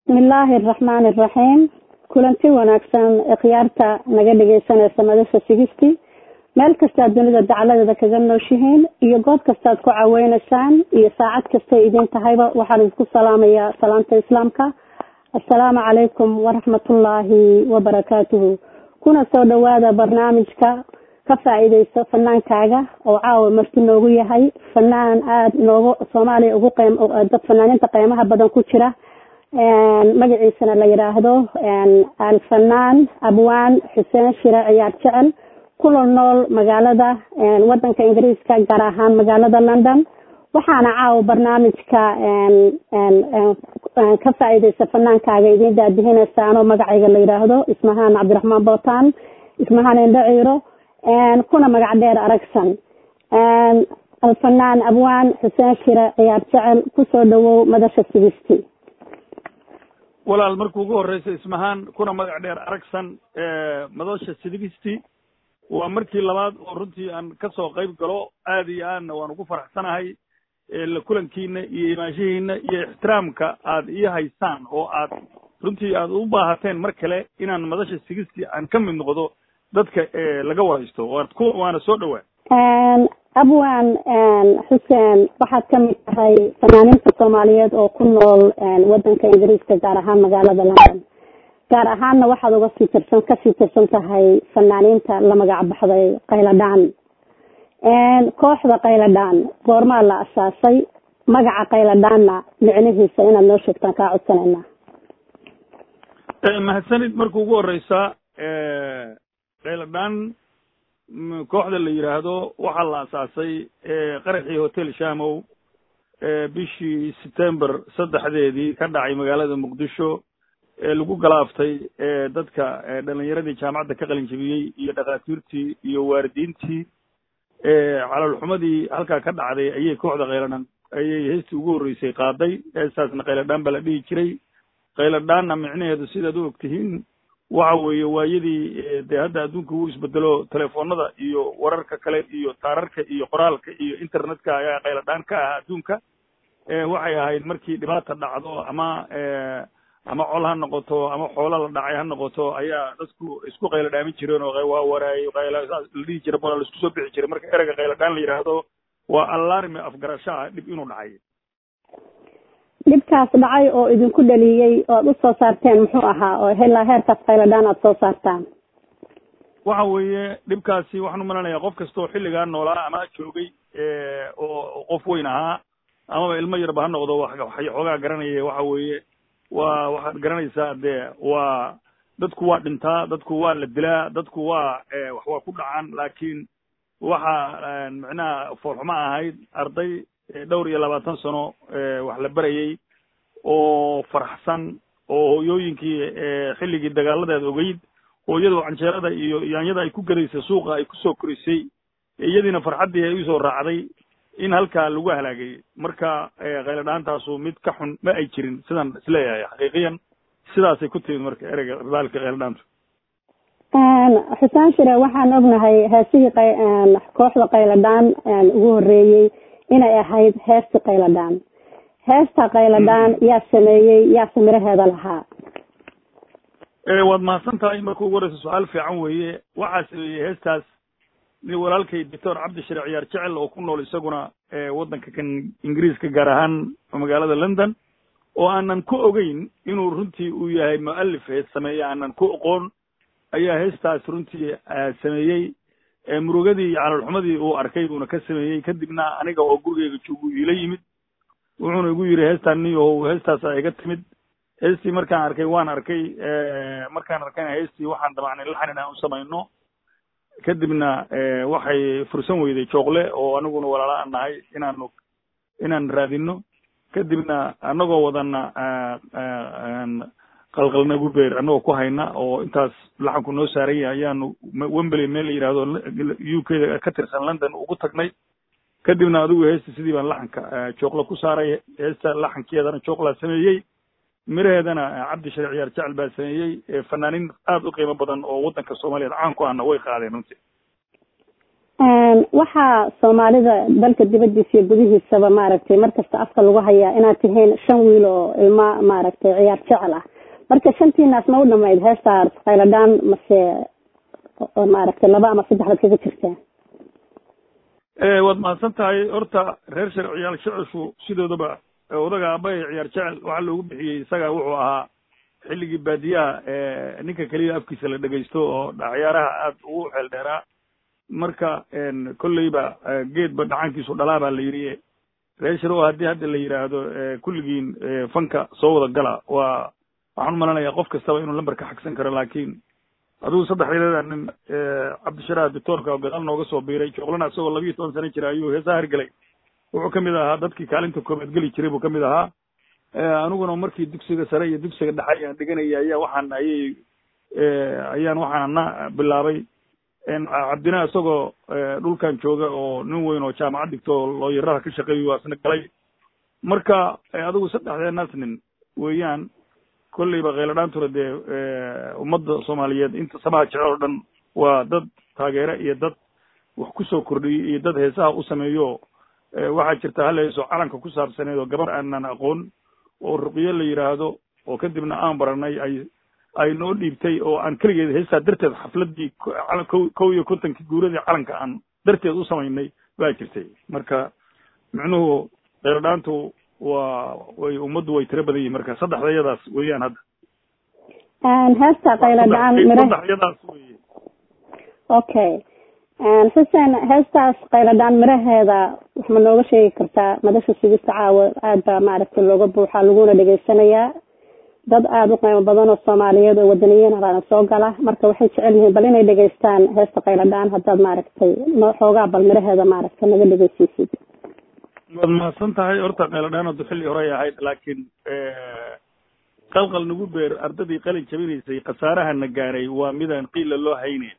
bismillaahi araxmaani araxiim kulanti wanaagsan khiyaarta naga dhegeysanaysa madasha sigisti meel kastaad dunida dacladeeda kaga nooshihiin iyo goob kastaad ku caweyneysaan iyo saacad kastay idin tahayba waxaan idinku salaamayaa salaamta islaamka assalaamu calaykum waraxmatullaahi wabarakaatuhu kuna soo dhawaada barnaamijka ka faa-iideyso fanaankaaga oo caawa marti noogu yahay fanaan aada noogu soomaaliya ugu qeym dad fanaaniinta qeymaha badan ku jira magaciisana la yidhaahdo alfanaan abwaan xuseen shire ciyaar jecel kula nool magaalada wadanka ingiriiska gaar ahaan magaalada london waxaana caawa barnaamijka ka faa-iideysa fanaankaaga idiin daadihinaysaanoo magacayga la yidhaahdo ismahaan cabdiraxmaan bootaan ismahaan indhaciiro kuna magac dheer aragsan alfanaan abwaan xuseen shire ciyaar jecel kusoo dhawow madasha sigisti walaal markuu ugu horreysa ismahaan kuna magac dheer aragsan madasha sigisti waa markii labaad oo runtii aan ka soo qayb galo aada iyo aadna waan ugu faraxsanahay la kulankiina iyo imaanshahiina iyo ixtiraamka aad ii haysaan oo aad runtii aad u baahateen mar kale inaan madasha sigisti aan ka mid noqdo dadka laga waraysto waad ku waana soo dhowaa abwan xuseen waxaad kamid tahay fanaaniinta soomaaliyeed oo ku nool wadanka ingiriiska gaar ahaan magaalada london gaar ahaanna waxaad uga sii tirsan kasii tirsan tahay fanaaniinta la magac baxday qayladhaan kooxda qayladhaan goormaa la asaasay magaca qayladhaanna micnihiisa inaad noo sheegtaan kaa codsanayna mahadsanid marka ugu horeysa qayladhaan kooxda la yidhaahdo waxaa la asaasay qaraxii hotel shamow bishii september saddexdeedii ka dhacay magaalada muqdisho ee lagu galaaftay dadka dhalinyaradii jaamacadda ka qalin jebiyey iyo dhakhaatiirtii iyo waaridiintii calolxumadii halkaa ka dhacday ayay kooxda qayladhaan ayay heestii ugu horreysay qaaday heestaasna qayladhaan baa la dhihi jiray qayladhaanna micnaheedu sidaad u ogtihiin waxa weeye waayadii dee hadda adduunka uu isbedelo telefoonada iyo wararka kale iyo taararka iyo qoraalka iyo internetka ayaa qayladhaan ka ah adduunka waxay ahayd markii dhibaata dhacdo ama ama col ha noqoto ama xoolo la dhacay ha noqoto ayaa dadku isku qaylo dhaamin jireen oo waa waraayo qayla saas la dhihi jira baa la isku soo bixi jiray marka ereyga qayladhaan la yidhaahdo waa alarmi afgarasho ah dhib inuu dhacay dhibkaas dhacay oo idinku dhaliyey oo aad usoo saarteen muxuu ahaa oo helaa heerkaas qayladhaan aad soo saartaan waxa weeye dhibkaasi waxaan umalanayaa qof kasta oo xilligaa noolaa ama joogay oo qof weyn ahaa amaba ilmo yarba ha noqdo xoogaa garanaya waxa weeye waa waxaad garanaysaa dee waa dadku waa dhintaa dadku waa la dilaa dadku waa wax waa ku dhacaan laakiin waxa micnaha foolxumo ahayd arday dhowr iyo labaatan sano wax la berayey oo faraxsan oo hooyooyinkii xilligii dagaaladeed ogeyd hooyadoo canjeerada iyo yaanyada ay ku gadaysay suuqa ay kusoo korisay iyadiina farxaddii ay usoo raacday in halkaa lagu halaagay marka qayladhaantaasu mid ka xun ma ay jirin sidaan isleeyahay xaqiiqiyan sidaasay ku timid marka ereyga baalka qayladhaantu xusaan shire waxaan ognahay heesihii kooxda qayladhaan ugu horreeyey inay ahayd heesta qayladhaan heesta qayladhaan yaa sameeyey yaa samiraheeda lahaa waad mahadsan tahay marka ugu horeysa su-aal fiican weeye waxaa sameeyey heestaas nin walaalkay doctor cabdishire ciyaar jecel oo ku nool isaguna waddanka kan ingiriiska gaar ahaan magaalada london oo aanan ku ogeyn inuu runtii uu yahay mu'alif hees sameeye aanan ku oqoon ayaa heestaas runtii sameeyey murugadii calolxumadii uu arkay buuna ka sameeyey kadibna aniga oo gurigeyga joogu iila yimid wuxuuna igu yidhi heestaan niyahow heestaas a iga timid heestii markaan arkay waan arkay markaan arkayna heestii waxaan damacnay laxan inaan u samayno kadibna waxay fursan weyday jooqle oo aniguna walaala aan nahay inaanu inaan raadino kadibna anagoo wadana qalqalna gubeer anagoo ku hayna oo intaas laxanku noo saaran yahay ayaanu wembley meel la yidhahdo u k da ka tirsan london ugu tagnay kadibna adigu heesta sidii baan laxanka jooqla ku saaray heesta laxankeedana jooqlaa sameeyey miraheedana cabdi share ciyaar jecel baa sameeyey fanaaniin aada u qiimo badan oo waddanka soomaaliyeed caan ku ahna way qaadeen runtii waxaa soomaalida dalka dibadiisa iyo gudihiisaba maaragtay markasta afka lagu hayaa inaad tihiin shan wiil oo ilma maaragtay ciyaar jecel ah marka shantiinaas ma u dhamayd heestaas khayladhaan mase maaragtay laba ama saddex baad kaga jirtaan waad mahadsan tahay horta reer shar ciyaal jecelshu sidoodaba odaga aabbahay ciyaar jecel waxaa loogu bixiyey isaga wuxuu ahaa xilligii baadiyaha ninka keliya afkiisa la dhegaysto oo ciyaaraha aad ugu xeel dheeraa marka kolleyba geedba dhacankiisu dhalaa baa la yidhi reer shar oo haddii hadda la yidhaahdo kulligiin fanka soo wada gala waa waxaan u malanayaa qof kastaba inuu lamber ka xagsan karo laakiin adigu saddexdeeda nin cabdisharaah doctoorka oo gadaal nooga soo biiray jooqlana isagoo labiiyo toban sano jira ayuu heesaha hirgelay wuxuu kamid ahaa dadkii kaalinta koobaad geli jiray buu kamid ahaa aniguna markii dugsiga sare iyo dugsiga dhexe ayaan dhiganaya ayaa waxaan ayay ayaan waxaana bilaabay cabdina isagoo dhulkan jooga oo nin weyn oo jaamacad dhigto oo looyaraha ka shaqeeyo waa isna galay marka adigu saddexdeenaas nin weeyaan kolleyba khayladhaantuna dee ummadda soomaaliyeed inta samaha jecel oo dhan waa dad taageere iyo dad wax kusoo kordhiyey iyo dad heesaha u sameeyo waxaa jirta hal heeso calanka ku saabsaneed oo gabar aanan aqoon oo ruqyo la yidhaahdo oo kadibna aan baranay ay ay noo dhiibtay oo aan keligeed heestaa darteed xafladdii kow iyo kontonkii guuradii calanka aan darteed u samaynay baa jirtay marka micnuhu khayladhaantu waa way ummaddu way tiro badan yihin marka saddexdayadaas weeyaan hadda heesta khayladhaan mira saddexyadaas weye okay xuseen heestaas khayladhaan miraheeda wax ma nooga sheegi kartaa madasha sigista caawa aad baa maaragtay looga buuxaa laguna dhegaysanayaa dad aada u qiimo badan oo soomaaliyeed oo wadaniyiin halaana soo gala marka waxay jecel yihiin bal inay dhegaystaan heesta khayladhaan haddaad maaragtay xoogaa bal miraheeda maaragtay naga dhegeysiisid waad mahadsan tahay horta khayladhaanadu xilli horey ahayd laakiin qalqal nagu beer ardadii qalin jabinaysay khasaarahana gaaray waa midaan qiila loo hayne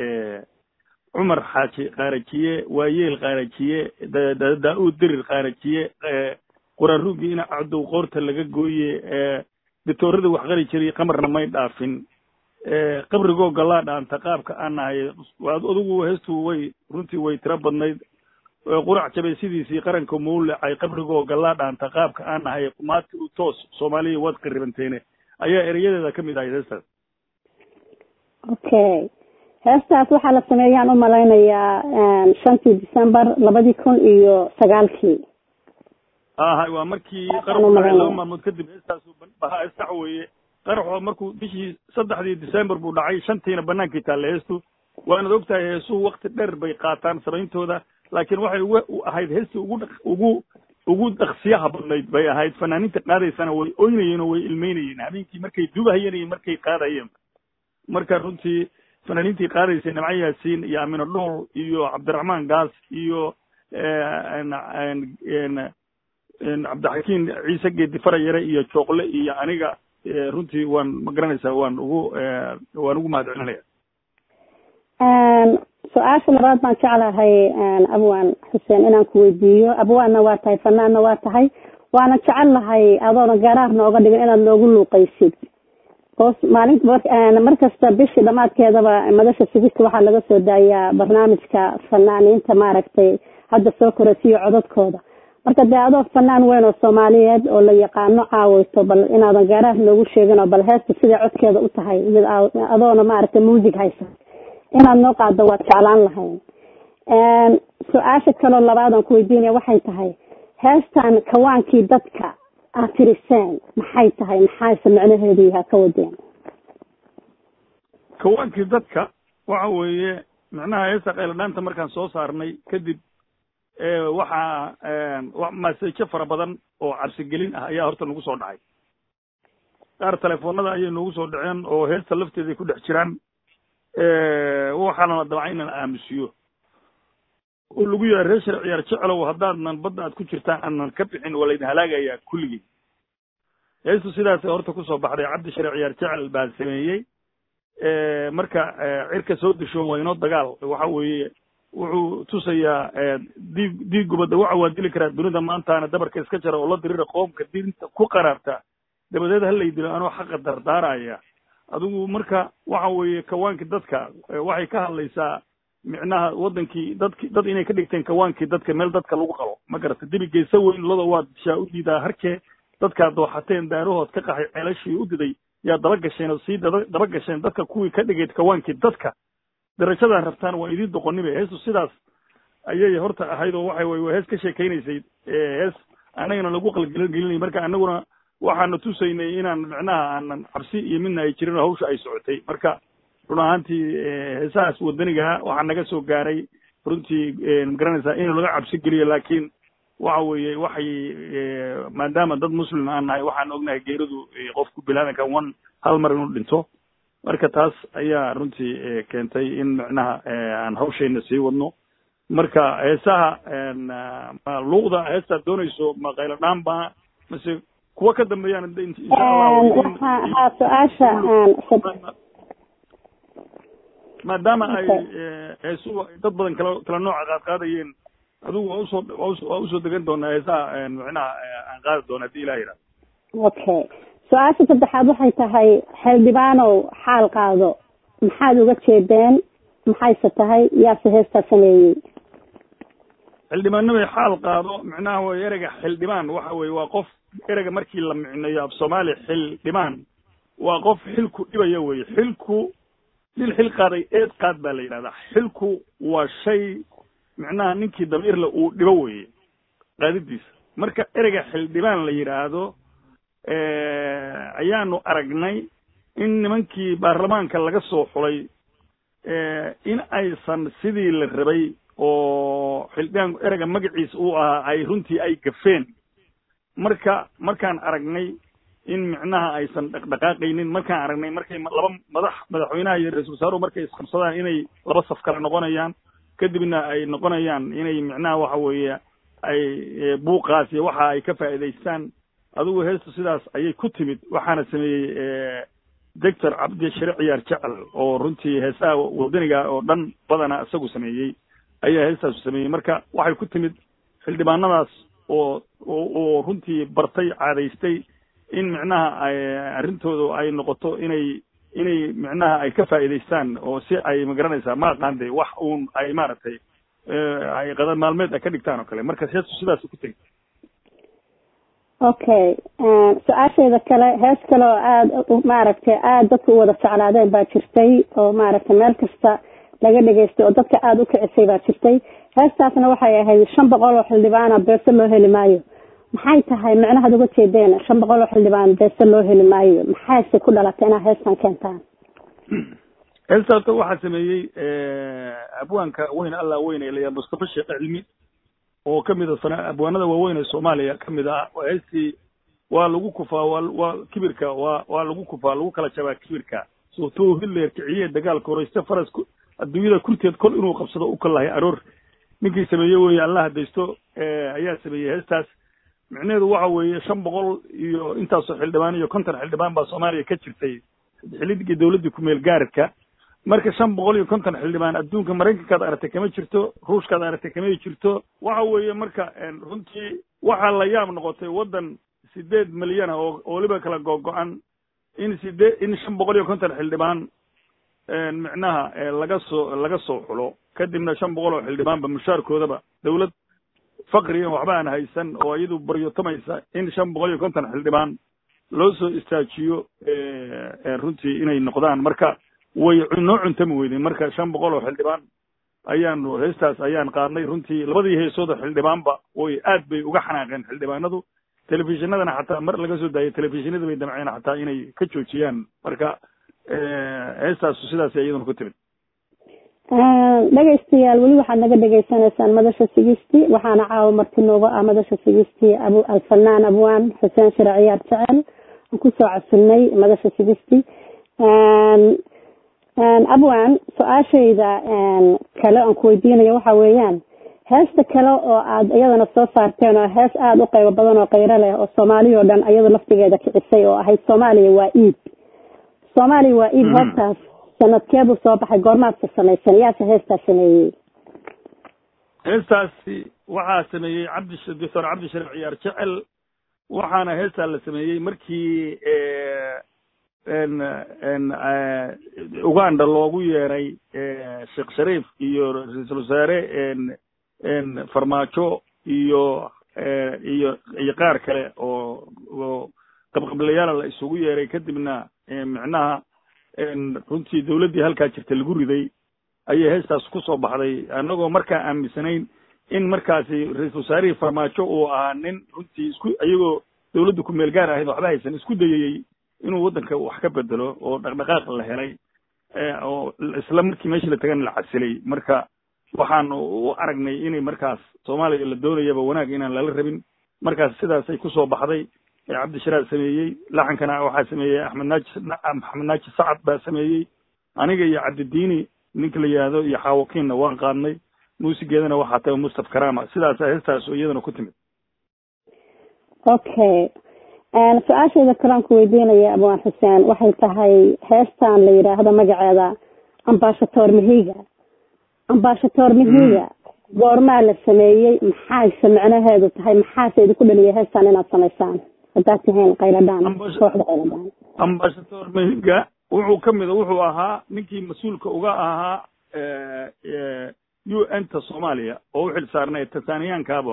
cumar xaaji qaarajiye waayeel qaarajiye daa-uud dirir qaarajiye quraan ruugii ina cadow qoorta laga gooye dictooradii wax qari jiray qamarna may dhaafin qabrigoo galaa dhaanta qaabka aan nahay adigu heestu way runtii way tiro badnayd qurac jabay sidiisii qaranka mawlacay qabrigoo gallaa dhaanta qaabka aan nahay qumaati u toos soomaaliya waad qaribanteene ayaa erayadeeda ka mid ahayd heestaas okay heestaas waxaa la sameeyaan u malaynayaa shantii december labadii kun iyo sagaalkii ahay waa markii qaraxu dhacay laba maalmood kadib heestaasu bahaa heestax weeye qaraxo markuu bishii saddexdii december buu dhacay shantiina banaankii taalle heestu waanad ogtahay heesuhu wakti dheer bay qaataan samayntooda laakiin waxay ugu ahayd heestii ugu ugu ugu daksiyaha badnayd bay ahayd fanaaniinta qaadaysana way oynayeen oo way ilmeynayeen habeenkii markay dubahayeen iyo markay qaadayeen marka runtii fanaaniintii qaadaysay nimco yaasiin iyo amino dhool iyo cabdiraxmaan gaas iyo cabdixakiin ciise geedi farayare iyo jooqle iyo aniga runtii waan ma garanaysaa waan ugu waan ugu mahad celinaya su-aasha labaad baan jeclahay abwaan xuseen inaan ku weydiiyo abwaanna waa tahay fanaanna waa tahay waana jecel lahay adoona garaar nooga dhigin inaad noogu luuqaysid hoos maalin mar kasta bishii dhamaadkeedaba madasha sigista waxaa laga soo daayaa barnaamijka fanaaniinta maaragtay hadda soo korasiyo codadkooda marka dee adoo fanaan weyn oo soomaaliyeed oo la yaqaano caaweyto bal inaadan garaar noogu sheegin oo bal heesta siday codkeeda u tahay mid adoona maaragtay muusig haysa inaad noo qaado waad jeclaan lahayn su-aasha kaloo labaadaan ku weydiinaya waxay tahay heestan kawaankii dadka aad tiriseen maxay tahay maxaase micnaheedu yahaa ka wadeen kawaankii dadka waxa weeye micnaha heesta khayladhaanta markaan soo saarnay kadib waxaa masejo fara badan oo cabsigelin ah ayaa horta nagu soo dhacay qaar telefoonada ayay noogu soo dhaceen oo heesta lafteeday ku dhex jiraan waxaana la dabca inaan aamusiyo oo lagu yahay reer shar ciyaar jecelow haddaadnan badda aad ku jirtaan aanan ka bixin waa laydin halaagayaa kulligii heestu sidaasay horta kusoo baxday cabdi shar ciyaar jecel baa sameeyey marka cirka soo disho waa inoo dagaal waxa weeye wuxuu tusayaa diig diig gubadda waxa waa dili karaa dunida maantaana dabarka iska jara oo la dirira qoomka diinta ku qaraarta dabadeed halay dilo anoo xaqa dardaaraya adigu marka waxa weeye kawaanka dadka waxay ka hadlaysaa micnaha wadankii dadki dad inay ka dhigteen kawaankii dadka meel dadka lagu qalo ma garata dibi geesa weyn lado waad shaa u diidaa harkee dadkaad dooxateen daarahood ka qaxay ceelashii u diday yaa daba gasheen oo sii daba daba gasheen dadka kuwii ka dhigayd kawaankii dadka darajadan rabtaan waa idiin doqonibe heestu sidaas ayay horta ahayd oo waxay way hees ka sheekaynaysay hees annagana lagu qalgelinay marka annaguna waxaana tusaynay inaan micnaha aanan cabsi iyo midna ay jirin oo hawsha ay socotay marka run ahaantii heesahaas wadanigaha waxaa naga soo gaaray runtii magaranaysaa in laga cabsi geliyo laakiin waxa weeye waxay maadaama dad muslim aan nahay waxaan ognahay geeridu qofku bilaadanka one hal mar inuu dhinto marka taas ayaa runtii keentay in micnaha aan hawshayna sii wadno marka heesaha ma luuqda heestaad doonayso ma qaylo dhaan baa mase kuwa ka dambeeyaan ha su-aasha maadaama ay heesuhu dad badan kala kala nooca qaad qaadayeen adigu waa usoo waa usoo degan doonaa heesaha micnaha aan qaadi doona hadii ilah yidhahdo okay su-aasha saddexaad waxay tahay xildhibaanow xaal qaado maxaad uga jeedeen maxayse tahay yaase heestaa sameeyey xildhibaanimay xaal qaado micnaha way ereyga xildhibaan waxa weye waa qof ereyga markii la micneeyo af soomaali xildhibaan waa qof xilku dhibaya weye xilku nin xil qaaday eed qaad baa la yidhahdaa xilku waa shay micnaha ninkii damiirle uu dhibo weye qaadidiisa marka ereyga xildhibaan la yidhaahdo ayaanu aragnay in nimankii baarlamaanka laga soo xulay in aysan sidii la rabay oo xildhibaan ereyga magaciisa uu ahaa ay runtii ay gafeen marka markaan aragnay in micnaha aysan dhaqdhaqaaqaynin markaan aragnay markay laba madax madaxweynaha iyo ra-isul wasaaruhu markay isqabsadaan inay laba saf kale noqonayaan kadibna ay noqonayaan inay micnaha waxa weeye ay buuqaas iyo waxa ay ka faa'iidaystaan adigu heestu sidaas ayay ku timid waxaana sameeyey doctor cabdi share ciyaar jecel oo runtii heesaha wadaniga oo dhan badana isagu sameeyey ayaa heestaasu sameeyey marka waxay ku timid xildhibaanadaas oo oo runtii bartay caadaystay in micnaha ay arrintoodu ay noqoto inay inay micnaha ay ka faa'iidaystaan oo si ay magaranaysaa ma aqaan de wax uun ay maaragtay ay qada maalmeed ay ka dhigtaan oo kale marka heestu sidaas ku tegi okay su-aasheeda kale hees kale oo aada maaragtay aada dadka u wada jeclaadeen baa jirtay oo maaragtay meel kasta laga dhegaystay oo dadka aada u kicisay baa jirtay heestaasna waxay ahayd shan boqol oo xildhibaana beese loo heli maayo maxay tahay micnahaad uga jeedeen shan boqol oo xildhibaan beese loo heli maayo maxayse ku dhalatay inaad heestan keentaan heestaas waxaa sameeyey abwaanka weyn allah weyn ee layaa mustafa sheekh cilmi oo kamid a sana abwaanada waaweyn ee soomaaliya kamid ah heestii waa lagu kufaa waa waa kibirka waa waa lagu kufaa lagu kala jabaa kibirka suurtuu hitler kiciye dagaalka horeyste faras adduunyada kurteed kol inuu qabsado u kalahay aroor ninkii sameeye weeye allah hadaysto ayaa sameeyey heestaas micnaheedu waxa weeye shan boqol iyo intaasoo xildhibaan iyo konton xildhibaan baa soomaaliya ka jirtay xilligii dawladdii kumeel gaaridka marka shan boqol iyo konton xildhibaan adduunka maraykankaad aragtay kama jirto ruushkaad aragtay kama jirto waxa weeye marka runtii waxaa la yaab noqotay waddan sideed milyan ah oo weliba kala googo-an in sidee in shan boqol iyo konton xildhibaan micnaha laga soo laga soo xulo kadibna shan boqol oo xildhibaanba mushaarkoodaba dawlad fakrigan waxba aan haysan oo iyadu baryotamaysa in shan boqol iyo konton xildhibaan loo soo istaajiyo runtii inay noqdaan marka way noo cuntami weydeen marka shan boqol oo xildhibaan ayaanu heestaas ayaan qaadnay runtii labadii heesooda xildhibaanba way aad bay uga xanaaqeen xildhibaanadu telefishinadana xataa mar laga soo daayay telefishinada bay damceen xataa inay ka joojiyaan marka heestaasu sidaas iyaduna ku timid dhegaystayaal weli waxaad naga dhegaysanaysaan madasha sigisti waxaana caawa marti nooga ah madasha sigisti abu alfanaan abwaan xuseen shire ciyaar jecel aan kusoo casulnay madasha sigisti abwan su-aashayda kale aan kuweydiinayo waxa weeyaan heesta kale oo aad iyadana soo saarteen oo hees aada u qaybo badan oo kayro leh oo soomaaliya oo dhan iyadu laftigeeda kicisay oo ahayd soomaaliya waa iid soomaaliya waa iid hortaas sanadkeebuu soo baxay goormaadka samaysan yaase heestaa sameeyey heestaasi waxaa sameeyey cabdi doctor cabdi shariif ciyaar jecel waxaana heestaa la sameeyey markii uganda loogu yeeray sheekh shariif iyo ra-iisul wasaare farmaajo iyo iyo iyo qaar kale oo oo qabqablayaala la isugu yeeray kadibna micnaha runtii dawladdii halkaa jirta lagu riday ayay heestaas ku soo baxday annagoo markaa aaminsanayn in markaasi ra-iisul wasaarihii farmaajo uu ahaa nin runtii isku iyagoo dawladdu ku meel gaar ahayd waxba haysan isku dayayey inuu waddanka wax ka bedelo oo dhaqdhaqaaq la helay oo isla markii meeshii la tagana la casilay marka waxaan u aragnay inay markaas soomaaliya la doonayaba wanaag inaan lala rabin markaas sidaasay kusoo baxday cabdishiraad sameeyey laxankana waxaa sameeyey axmed naaji axmed naaji sacad baa sameeyey aniga iyo cabdidiini ninka la yidhaahdo iyo xaawakiinna waan qaadnay muusigeedana waxaa tahay mustaf karama sidaasa heestaas oo iyadana ku timid okay su-aasheeda kalaan ku weydiinaya abwaan xuseen waxay tahay heestan la yidhaahdo magaceeda ambashator mihiga ambashator mihiga goormaa la sameeyey maxayse micnaheedu tahay maxaase idinku dhaliyay heestan inaad samaysaan haddaad tihiin qayladhaan kooxda qayladhaan ambashator mihiga wuxuu ka mida wuxuu ahaa ninkii mas-uulka uga ahaa u n ta soomaaliya oo u xil saarnay tanzaniyaankaabuu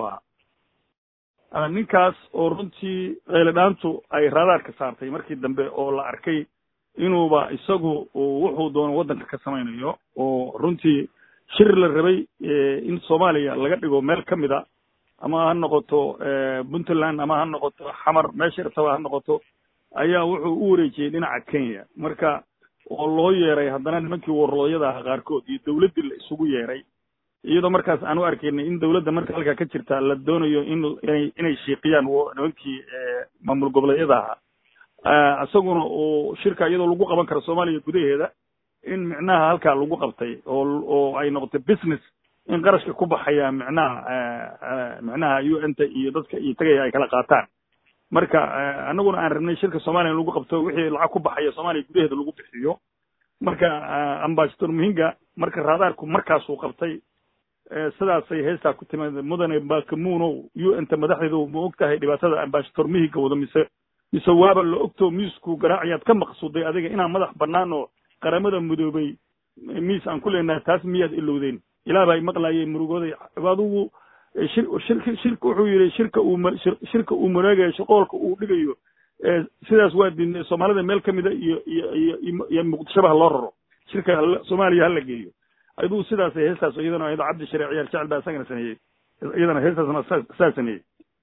ahaa ninkaas oo runtii qayladhaantu ay raadaarka saartay markii dambe oo la arkay inuuba isagu wuxuu doono waddanka ka samaynayo oo runtii shir la rabay in soomaaliya laga dhigo meel ka mida ama ha noqoto puntland ama ha noqoto xamar meesha irtaba ha noqoto ayaa wuxuu u wareejiyey dhinaca kenya marka oo loo yeeray haddana nimankii warlooyada aha qaarkood iyo dawladdii la isugu yeeray iyadoo markaas aan u arkaynay in dawladda marka halkaa ka jirta la doonayo in inay inay shiiqiyaan nimankii maamul goboleedyada ahaa isaguna uu shirka iyadoo lagu qaban karo soomaaliya gudaheeda in micnaha halkaa lagu qabtay oo oo ay noqotay business in qarashka ku baxaya micnaha micnaha u n ta iyo dadka iyo tagaya ay kala qaataan marka anaguna aan rabnay shirka soomaaliya in lagu qabto wixii lacag ku baxaya soomaaliya gudaheeda lagu bixiyo marka ambassador muhinga marka raadaarku markaasuu qabtay sidaasay heestaa ku timid mudane bakamuno u n ta madaxdeedu ma og tahay dhibaatada ambassador mihiga wado mise mise waaba la ogto miisku garaacayaad ka maqsuuday adiga inaan madax bannaan oo qaramada mudoobay miis aan ku leenahay taas miyaad ilowdeen ilaah baa maqlaayay murugooday adigu shir shirka shirka wuxuu yidhi shirka uu shirka uu mareegayo shaqoolka uu dhigayo sidaas waa diidnay soomaalida meel kamida iyo iyo iyo iyo muqdishoba ha loo raro shirka soomaaliya hala geeyo aduu sidaas heestaas iyadana ayado cabdi shareec ciyaar jecel baa isagana sameeyey iyadana heestaasna saa sameeyey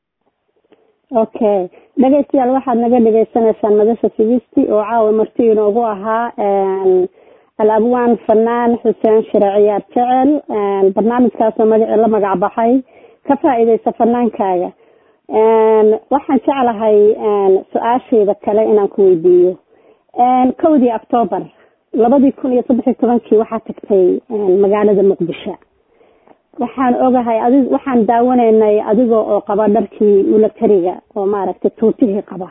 okay dhegeystayaal waxaad naga dhegeysanaysaan madasha sigisti oo caawa marti inoogu ahaa al-abwaan fanaan xuseen shire ciyaar jecel barnaamijkaasoo magaci la magac baxay ka faa-iideysa fanaankaaga waxaan jeclahay su-aashayda kale inaan ku weydiiyo kowdii octoobar labadii kun iyo saddex iyo tobankii waxaa tagtay magaalada muqdisho waxaan ogahay adi waxaan daawanaynay adiga oo qaba dharkii milatariga oo maaragtay tuutihii qaba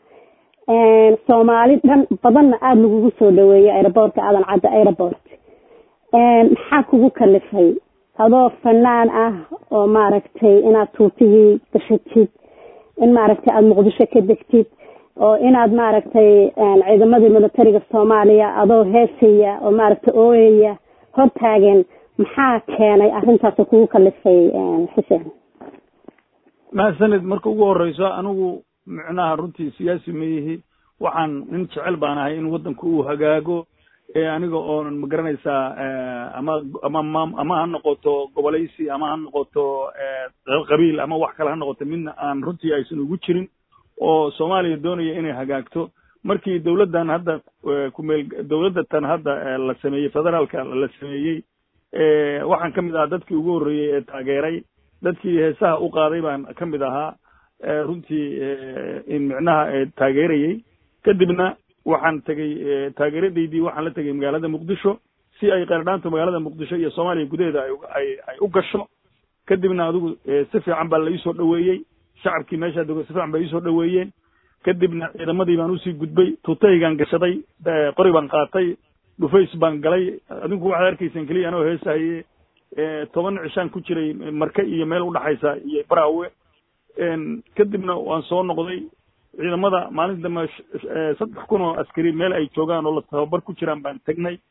soomaali dhan badanna aada lagugu soo dhaweeyay aeroboortka aadan cadda aeroport maxaa kugu kalifay adoo fanaan ah oo maaragtay inaad tuutihii gashatid in maaragtay aada muqdisho ka degtid oo inaad maaragtay ciidamadii militariga soomaaliya adoo heesaya oo maaragtay ooyaya hor taagen maxaa keenay arrintaas kugu kalifay xuseen mahadsanid marka ugu horeyso anigu micnaha runtii siyaasi ma yihi waxaan nin jecel baan ahay in waddanku uu hagaago ee aniga oonan ma garanaysaa ama ama ma ama ha noqoto gobolaysi ama ha noqoto qabiil ama wax kale ha noqoto midna aan runtii aysan ugu jirin oo soomaaliya doonaya inay hagaagto markii dawladdan hadda kumeel dawladda tan hadda la sameeyey federaalka la sameeyey waxaan ka mid ahaa dadkii ugu horreeyey ee taageeray dadkii heesaha u qaaday baan ka mid ahaa runtii in micnaha taageerayey kadibna waxaan tegey taageeradaydii waxaan la tegey magaalada muqdisho si ay qeerdhaantu magaalada muqdisho iyo soomaaliya gudaheeda ay ay u gasho kadibna adigu si fiican baa la iisoo dhaweeyey shacabkii meeshaa dego si fiican ba iisoo dhaweeyeen kadibna ciidamadii baan usii gudbay tuutahaygaan gashaday qori baan qaatay dhufays baan galay adinku waxaad arkaysaan keliya anoo heesahaye toban cishaan ku jiray marke iyo meel udhaxaysa iyo baraawe kadibna waan soo noqday ciidamada maalin dambe saddex kun oo askari meel ay joogaan oo la tababar ku jiraan baan tegnay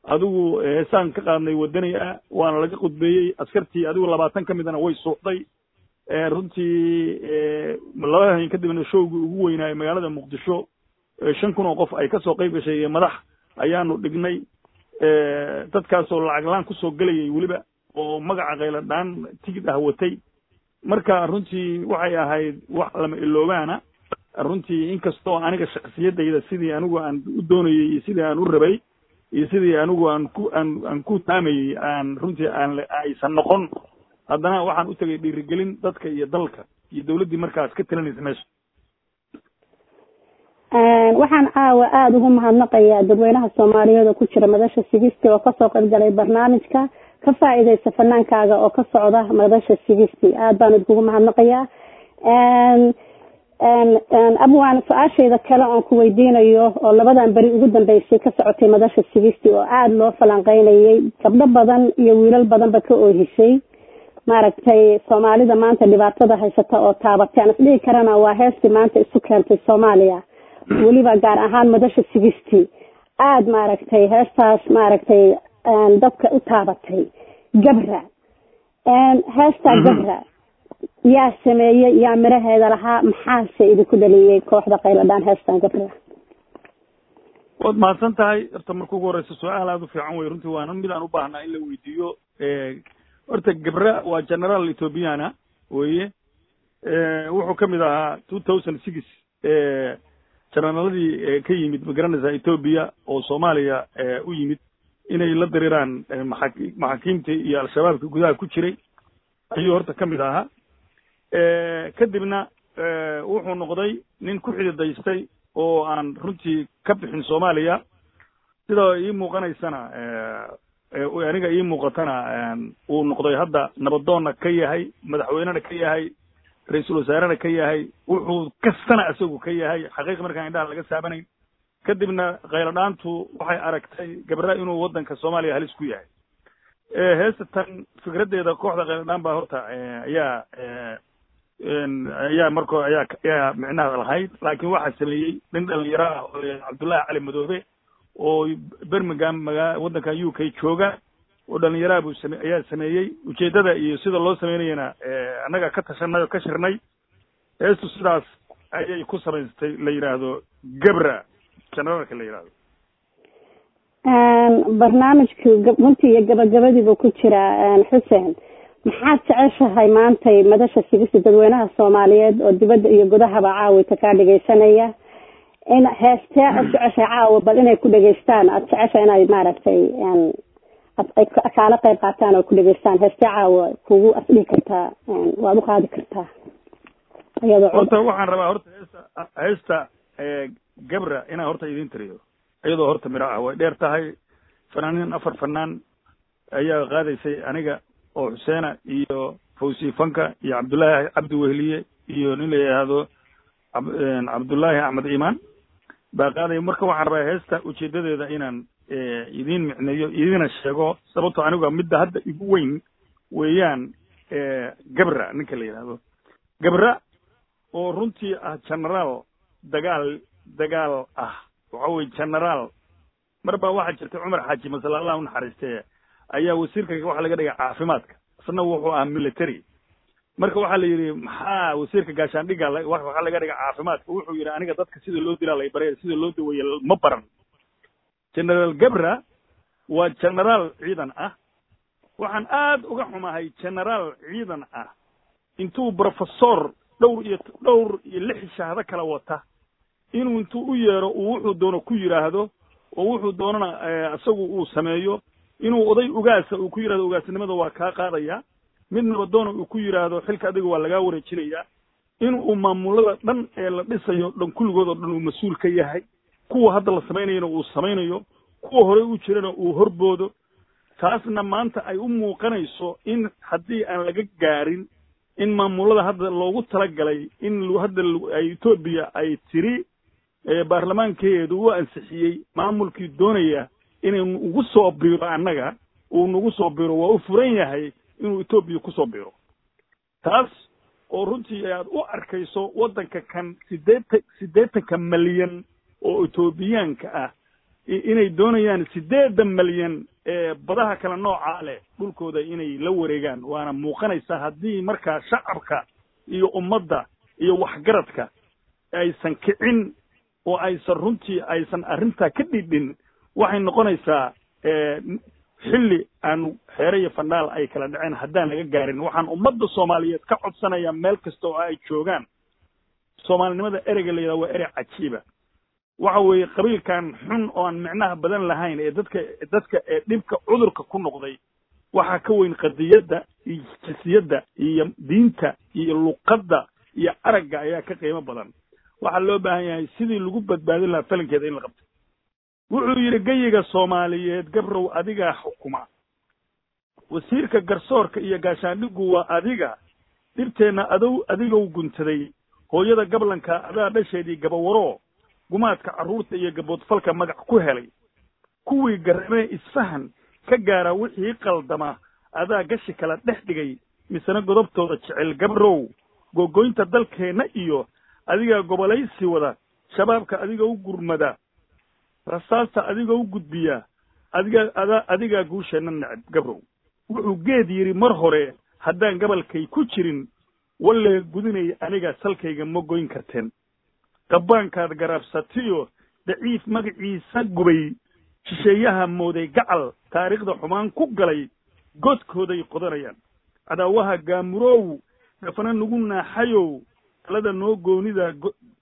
adigu heesaan ka qaadnay wadani ah waana laga khudbeeyey askartii adigu labaatan ka midana way suuxday runtii laba hayn kadibna showgii ugu weynaaye magaalada muqdisho shan kun oo qof ay kasoo qayb gashay iyo madax ayaanu dhignay dadkaasoo lacag laan kusoo gelayay weliba oo magaca khayladhaan tigid ah watay marka runtii waxay ahayd wax lama iloobaana runtii inkastoo aniga shaksiyadayda sidii anigu aan u doonayey iyo sidii aan u rabay iyo sidii anigu aan ku aan aan ku taamayey aan runtii aan aysan noqon haddana waxaan u tegay dhiirigelin dadka iyo dalka iyo dawladdii markaas ka talinaysa meesha waxaan caawa aada ugu mahadnaqayaa dadweynaha soomaaliyeed oo ku jira madasha sigisti oo kasoo qayb galay barnaamijka ka faa-iideysta fanaankaaga oo ka socda madasha sigisti aada baan idkugu mahadnaqayaa abwaan su-aashayda kale oon ku weydiinayo oo labadan beri ugu dambeysay ka socotay madasha sigisti oo aada loo falanqeynayay gabdho badan iyo wiilal badanba ka oohisay maaragtay soomaalida maanta dhibaatada haysata oo taabatay aan isdhihi karana waa heestii maanta isu keentay soomaaliya weliba gaar ahaan madasha sigisti aada maaragtay heestaas maaragtay dadka u taabatay gabra heestaa gabra yaa sameeyey yaa miraheeda lahaa maxaase idinku dhaliyey kooxda qayladhaan heestan gabra waad mahadsan tahay horta marka ugu horeysa su-aal aada u fiican wey runtii waana mid aan u baahnaa in la weydiiyo horta gabra waa generaal ethoobiana weye wuxuu kamid ahaa two thousand six generaladii ka yimid magaranaysa ethoobia oo soomaaliya u yimid inay la diriiraan maa maxaakiimta iyo al-shabaabka gudaha ku jiray ayuu horta kamid ahaa kadibna wuxuu noqday nin ku xididaystay oo aan runtii ka bixin soomaaliya sida ii muuqanaysana aniga ii muuqatana uu noqday hadda nabadoonna ka yahay madaxweynena ka yahay ra-iisul wasaarena ka yahay wuxuu kastana isagu ka yahay xaqiiqa markaan indhaha laga saabanayn kadibna khayladhaantu waxay aragtay gabra inuu waddanka soomaaliya halis ku yahay heesatan fikraddeeda kooxda khayladhaan baa horta ayaa ayaa marko ayaa ayaa micnaha lahayd laakiin waxaa sameeyey nin dhalinyaro ah oo cabdullaahi cali madoobe oo birmingham maga waddanka u k jooga oo dhalinyaraha buu same ayaa sameeyey ujeeddada iyo sida loo sameynayana annaga ka tashanay oo ka shirnay heestu sidaas ayay ku samaystay la yidhaahdo gabra generaalka la yidhahdo barnaamijka runtii iyo gabagabadiibu ku jira xuseen maxaad jeceshahay maantay madasha sigista dadweynaha soomaaliyeed oo dibadda iyo gudahaba caawita kaa dhegeysanaya in heestee aad jeceshahay caawa bal inay ku dhegeystaan aada jeceshahay inay maaragtay ay kaala qayb qaataan oo ku dhegeystaan heestee caawa kugu asdhihi kartaa waad u qaadi kartaa iyadoo horta waxaan rabaa horta heesta heesta gabra inaan horta idin tiriyo iyadoo horta miro ah way dheer tahay fanaaniin afar fanaan ayaa qaadaysay aniga oo xuseena iyo fawsi fanka iyo cabdullaahi cabdi wehliye iyo nin la yidhaahdo cabdullaahi axmed imaan baa qaadaya marka waxaan rabaa heesta ujeedadeeda inaan idiin micneeyo idina sheego sababto aniga midda hadda igu weyn weeyaan gabra ninka la yidhaahdo gabra oo runtii ah generaal dagaal dagaal ah waxa weye generaal mar baa waxaa jirtay cumar xaaji masale allah u naxariistee ayaa wasiirka waxaa laga dhigay caafimaadka isna wuxuu ahaa military marka waxaa la yidhi maxaa wasiirka gaashaandhiga waxaa laga dhigay caafimaadka wuxuu yidhi aniga dadka sida loo dilaa lay baraya sida loo daweeye ma baran generaal gabra waa generaal ciidan ah waxaan aad uga xumahay generaal ciidan ah intuu professor dhowr iyo dhowr iyo lix shahado kala wata inuu intuu u yeero uu wuxuu doono ku yidhaahdo oo wuxuu doonana isagu uu sameeyo inuu oday ugaasa uu ku yidhahdo ugaasnimada waa kaa qaadaya mid nabadoona uu ku yidhaahdo xilka adiga waa lagaa wareejinaya in uu maamulada dhan ee la dhisayo dhan kulligood oo dhan uu mas-uul ka yahay kuwa hadda la samaynayana uu samaynayo kuwa horey u jirana uu horboodo taasna maanta ay u muuqanayso in haddii aan laga gaarin in maamulada hadda loogu talagalay in hadda etoobiya ay tiri baarlamaankeedu u ansixiyey maamulkii doonaya inaynu ugu soo biiro annaga uu nagu soo biiro waa u furan yahay inuu etoobiya kusoo biiro taas oo runtii aad u arkayso waddanka kan sideetan siddeetanka malyan oo etoobiyaanka ah inay doonayaan siddeedan malyan ee badaha kale noocaa leh dhulkooda inay la wareegaan waana muuqanaysaa haddii markaa shacabka iyo ummadda iyo waxgaradka aysan kicin oo aysan runtii aysan arrintaa ka dhidhin waxay noqonaysaa xilli aan xeere iyo fandhaal ay kala dhaceen haddaan laga gaarin waxaan ummadda soomaaliyeed ka codsanayaa meel kasta oo ay joogaan soomaalinimada ereyga la yidhaha waa erey cajiiba waxa weeye qabiilkan xun oo aan micnaha badan lahayn ee dadka dadka ee dhibka cudurka ku noqday waxaa ka weyn qadiyadda iyo jinsiyadda iyo diinta iyo luqadda iyo aragga ayaa ka qiimo badan waxaa loo baahan yahay sidii lagu badbaadin lahaa falankeeda in la qabto wuxuu yidhi geyiga soomaaliyeed gabrow adigaa xukuma wasiirka garsoorka iyo gaashaandhigu waa adiga dhibteenna adow adigow guntaday hooyada gablanka adaa dhasheedii gabawaroo gumaadka carruurta iyo gaboodfalka magac ku helay kuwii garramee isfahan ka gaara wixii qaldama adaa gashi kala dhex dhigay misena godobtooda jecel gabrow googoynta dalkeenna iyo adigaa gobolaysi wada shabaabka adiga u gurmada rasaasta adiga u gudbiya adiga ada adigaa guusheenna neceb gabrow wuxuu geed yidhi mar hore haddaan gabalkay ku jirin wallee gudinay aniga salkayga ma goyn karteen qabbaankaad garaabsatiyo daciif magaciisa gubay shisheeyaha mooday gacal taariikhda xumaan ku galay godkooday qodanayaan cadaawaha gaamurow gafana nagu naaxayow talada noo goonida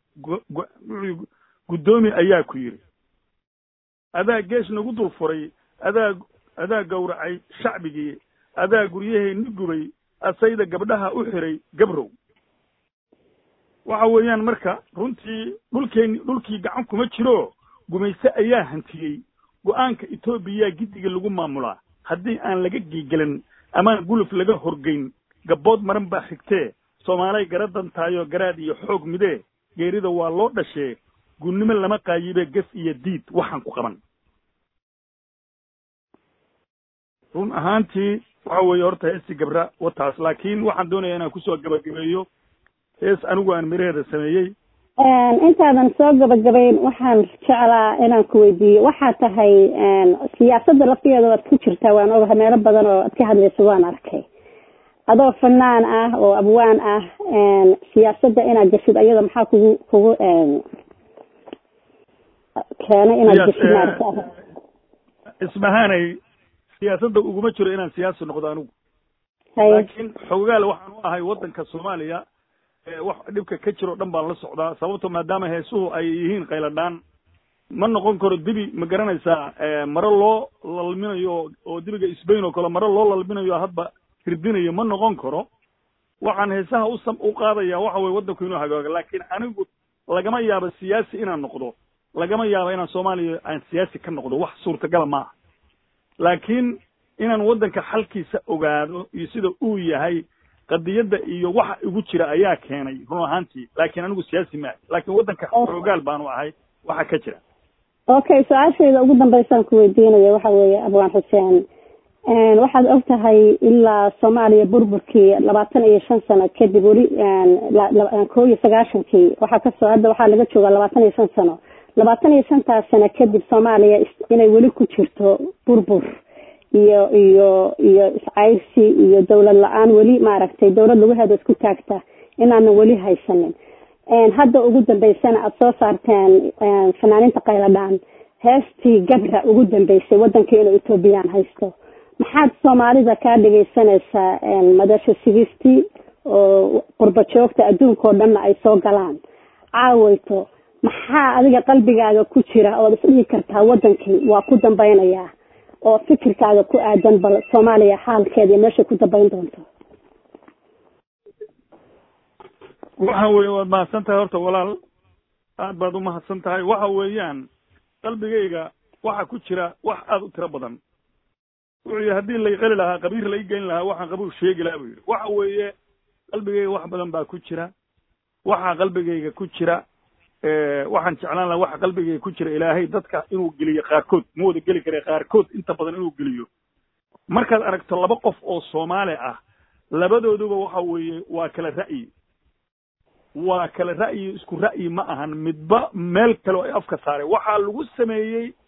guddoomi ayaa ku yidhi adaa geesh nagu dul furay adaa adaa gowracay shacbigii adaa guryaheenni gubay asayda gabdhaha u xiray gabrow waxa weeyaan marka runtii dhulkeenni dhulkii gacan kuma jiro gumayse ayaa hantiyey go'aanka etoobiya giddiga lagu maamulaa haddii aan laga giigelan amaan guluf laga horgeyn gabbood maran baa xigtee soomaalay garadan taayoo garaad iyo xoog midee geerida waa loo dhashee gunnimo lama qaayibe ges iyo diid waxaan ku qaban run ahaantii waxa weeye horta heestii gabra wataas laakiin waxaan doonayaa inaan kusoo gabagabeeyo hees anigu aan miraheeda sameeyey intaadan soo gabagabayn waxaan jeclaa inaan ku weydiiyo waxaa tahay siyaasadda laftigeeda waad ku jirtaa waan ogahay meelo badan oo ad ka hadlayso waan arkay adoo fanaan ah oo abwaan ah siyaasadda inaad geshid ayada maxaa kugu kugu keenay inaad geshid maarata ismahaanay siyaasadda uguma jiro inaan siyaasi noqdo anigu laakiin xogaal waxaan u ahay waddanka soomaaliya wax dhibka ka jiro o dhan baan la socdaa sababto maadaama heesuhu ay yihiin qayladhaan ma noqon karo dibi ma garanaysaa maro loo lalminayo oo dibiga isbayn oo kale maro loo lalminayo hadba hirdinayo ma noqon karo waxaan heesaha usam u qaadaya waxa weye waddanku inuu hagaago laakiin anigu lagama yaabo siyaasi inaan noqdo lagama yaabo inaan soomaaliya aan siyaasi ka noqdo wax suurtagala maaha laakiin inaan waddanka xalkiisa ogaado iyo sida uu yahay qadiyadda iyo waxa igu jira ayaa keenay run ahaantii laakiin anigu siyaasi maaha laakiin waddanka xoogaal baanu ahay waxa ka jira okay su-aashayda ugu dambeysaan ku weydiinaya waxa weeye abwaan xuseen waxaad og tahay ilaa soomaaliya burburkii labaatan iyo shan sano kadib weli koo iyo sagaashankii waxaa kasoo hadda waxaa laga joogaa labaatan iyo shan sano labaatan iyo shantaas sano kadib soomaaliya inay weli ku jirto burbur iyo iyo iyo iscayrsi iyo dawlad la-aan weli maaragtay dawlad lagu heedo isku taagta inaanan weli haysanin hadda ugu dambeysana aada soo saarteen fanaaninta qayladhaan heestii gabra ugu dambeysay waddanka inuu ethoobiyan haysto maxaad soomaalida kaa dhegaysanaysaa madasha sigistii oo qurba joogta adduunka oo dhanna ay soo galaan caawayto maxaa adiga qalbigaaga ku jira ood isdhihi kartaa waddankii waa ku dambaynayaa oo fikirkaaga ku aadan bal soomaaliya xaalkeeda iyo meeshay ku dambayn doonto waxa weeye waad mahadsan tahay horta walaal aad baad u mahadsan tahay waxa weeyaan qalbigayga waxa ku jira wax aada u tiro badan wuxuu yihi haddii lay qali lahaa qabiir lay geyn lahaa waxaan qabuur sheegi lahaa buu yidhi waxa weeye qalbigayga wax badan baa ku jira waxaa qalbigayga ku jira waxaan jeclaan lahaa waxa qalbigayga ku jira ilaahay dadka inuu geliyo qaarkood ma wada geli kare qaarkood inta badan inuu geliyo markaad aragto laba qof oo soomaali ah labadooduba waxa weeye waa kala ra'yi waa kala ra'yi isku ra'yi ma ahan midba meel kale oo ay afka saareen waxaa lagu sameeyey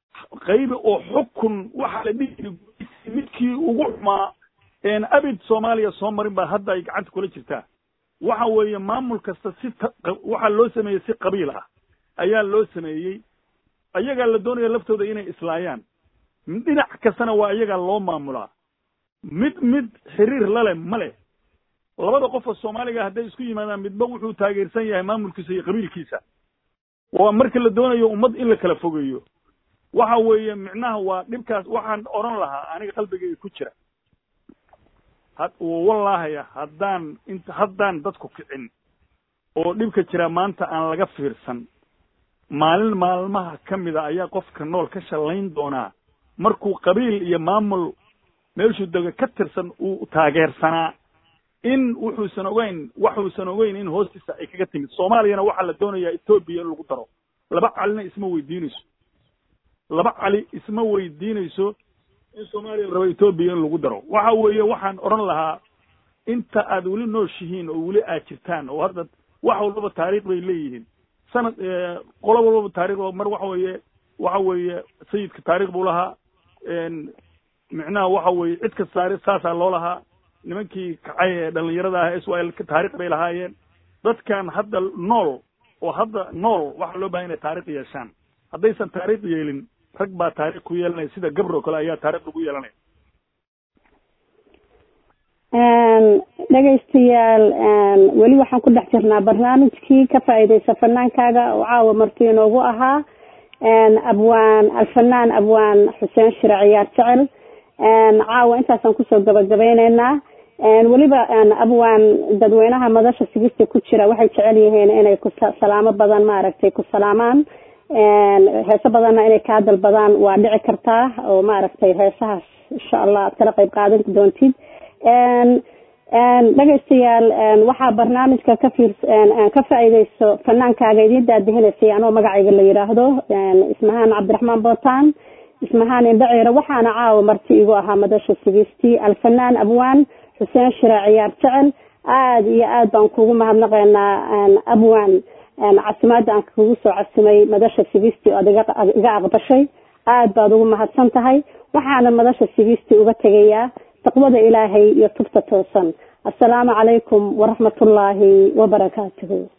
qaybi oo xukun waxa la dhihi jiri midkii ugu xumaa abid soomaaliya soo marin baa hadda ay gacanta kula jirtaa waxa weeye maamul kasta si waxaa loo sameeyey si qabiil ah ayaa loo sameeyey ayagaa la doonaya laftooda inay islaayaan dhinac kastana waa iyagaa loo maamulaa mid mid xiriir laleh ma leh labada qof oo soomaaliga hadday isku yimaadaan midba wuxuu taageersan yahay maamulkiisa iyo qabiilkiisa waa marka la doonayo ummad in la kala fogeeyo waxa weeye micnaha waa dhibkaas waxaan odhan lahaa aniga qalbigayga ku jira had wallahaya haddaan int haddaan dadku kicin oo dhibka jira maanta aan laga fiirsan maalin maalmaha ka mida ayaa qofka nool ka shallayn doonaa markuu qabiil iyo maamul meeshuu dego ka tirsan uu taageersanaa in wuxuusan ogeyn waxuusan ogeyn in hoostiisa ay kaga timid soomaaliyana waxaa la doonayaa etoobiya in lagu daro laba calina isma weydiinayso laba cali isma weydiinayso in soomaaliya la rabo etoobiya in lagu daro waxa weeye waxaan odhan lahaa inta aad weli nooshihiin oo weli aad jirtaan oo hadda wax walbaba taariikh bay leeyihiin sanad qolo walbaba taarikh mar waxa weeye waxa weeye sayidka taarikh buu lahaa micnaha waxa weeye cid kasta taarikh saasaa loo lahaa nimankii kacay ee dhalinyarada ah israel taarikh bay lahaayeen dadkan hadda nool oo hadda nool waxaa loo bahan inay taarikh yeeshaan haddaysan taarikh yeelin rag baa taarikh ku yeelanaya sida gabro kale ayaa taarikh lagu yeelanaya dhegaystayaal weli waxaan ku dhex jirnaa barnaamijkii ka faa'iideysa fanaankaaga oo caawa marti inoogu ahaa abwaan alfanaan abwaan xuseen shire ciyaar jecel caawa intaasaan kusoo gabagabeyneynaa weliba abwaan dadweynaha madasha sigista ku jira waxay jecel yihiin inay ku salaamo badan maaragtay ku salaamaan heeso badanna inay kaa dalbadaan waa dhici kartaa oo maaragtay heesahaas insha allah aad kala qayb qaadan doontid dhegaystayaal waxaa barnaamijka ka fiir ka faa'iideyso fanaankaaga idiin daadihinaysay anoo magacayga la yidhaahdo ismahaan cabdiraxmaan bootaan ismahaan indhaceere waxaana caawa marti igu ahaa madasha sigistii alfanaan abwaan xuseen shire ciyaar jecel aada iyo aad baan kugu mahadnaqaynaa abwaan casimaada aan kugu soo casimay madasha sigistii oad iga aqbashay aad baad ugu mahadsan tahay waxaana madasha sigistii uga tegayaa taqwada ilaahay iyo tubta toosan assalaamu calaykum waraxmatullaahi wabarakaatuhu